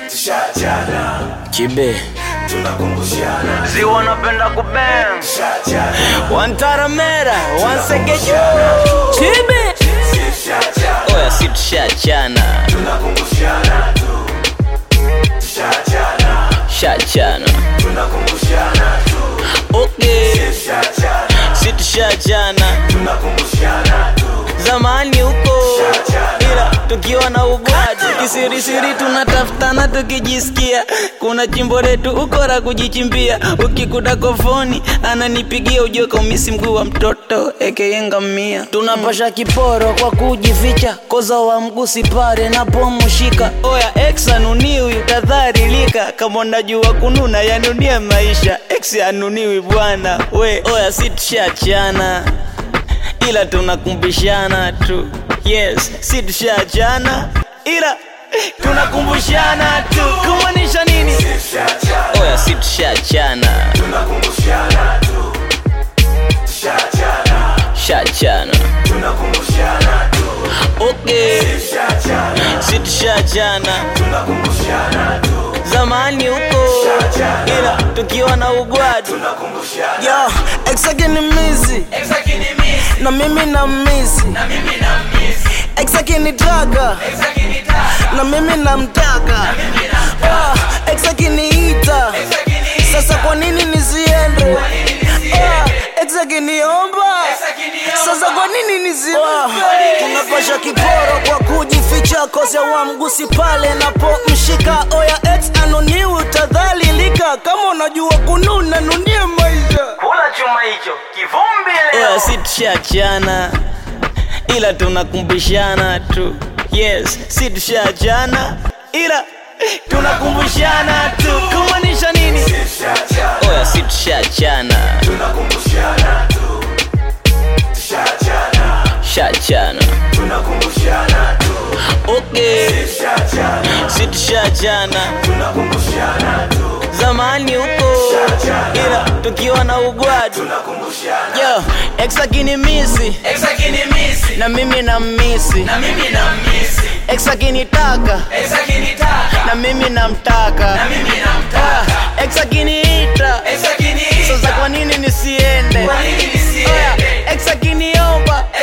tushachana Chibe tunakumbushana ziwa napenda kubang tushachana wantaramera wansegeju Chibe tushachana oya si tushachana tunakumbushana tu tushachana shachana tunakumbushana tu okay tushachana si tushachana tunakumbushana tu zamani huko Shachana. ila tukiwa na ugwati kisirisiri tunatafutana tukijisikia kuna chimbo letu ukora kujichimbia ukikuta kofoni ananipigia ujue kaumisi mguu wa mtoto ekeyengamia tunapasha kiporo kwa kujificha koza wa mgusi pare napomushika oya ex anuniwi utadharilika kama unajua kununa yanunia maisha ex anuniwi bwana we oya si tushachana ila tunakumbushana tu yes si tushachana ila tunakumbushana tu kumaanisha nini tushachana oya si tushachana tunakumbushana tu tushachana shachana tunakumbushana tu okay tushachana si tushachana tunakumbushana tu zamani huko ila tukiwa na ugwadu tunakumbushana Yo, ex yake ni mizi na mimi na misi ex akinitaka na mimi namtaka Ah, ex akiniita sasa kwa nini nisiende Ah, ex akiniomba sasa kwa nini nisiombe tunapasha kiporo kwa kujificha kosa wa mgusi pale napomshika oya ex anoniwi utadhalilika kama unajua kununa nunie maisha kula chuma hicho kivumbi leo si tushachana ila tunakumbushana tu yes si tushachana ila tunakumbushana tu kumaanisha nini tushachana oya si tushachana tunakumbushana tu tushachana shachana tunakumbushana tu okay tushachana si tushachana tunakumbushana tu zamani huko ila tukiwa na ugwadu tunakumbushana yo ex akinimisi na mimi na misi ex akinitaka na mimi namtaka Ah, ex akiniita sasa kwa nini nisiende Oya, ex akiniomba